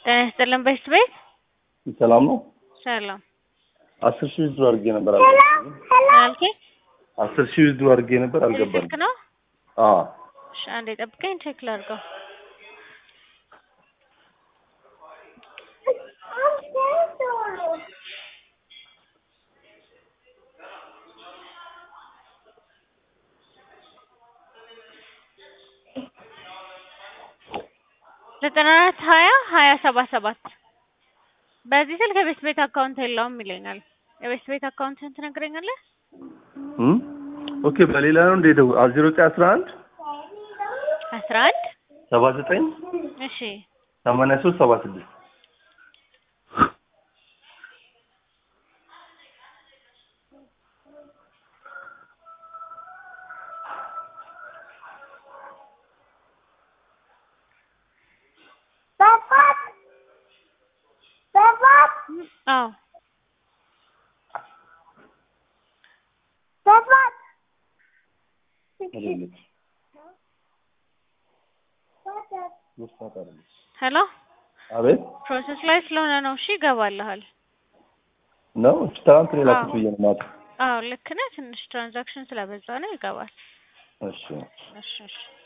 ጤና ይስጥልን በሽት ቤት ሰላም ነው። ሰላም አስር ሺህ ዊዝድሮ አድርጌ ነበር አልገባም። አልኬ አስር ሺህ ዊዝድሮ አድርጌ ነበር አልገባም። ስልክ ነው። አዎ እሺ አንዴ ጠብቀኝ ቼክ ላድርገው። ዘጠና አራት ሀያ ሀያ ሰባ ሰባት በዚህ ስልክ የቤት ቤት አካውንት የለውም ይለኛል። የቤት ቤት አካውንትን ትነግረኛለህ? እም ኦኬ በሌላ ነው እንደ ደው ዜሮ ዘጠኝ አስራ አንድ አስራ አንድ ሰባ ዘጠኝ እሺ ሰማንያ ሶስት ሰባ ስድስት አዎ ሄሎ አቤት ፕሮሰስ ላይ ስለሆነ ነው። እሺ ይገባልሃል። ነው ትናንት ነው የላኩት ብዬ ነው ማታ። አዎ ልክ ነህ። ትንሽ ትራንዛክሽን ስለበዛ ነው ይገባል። እሺ እሺ እሺ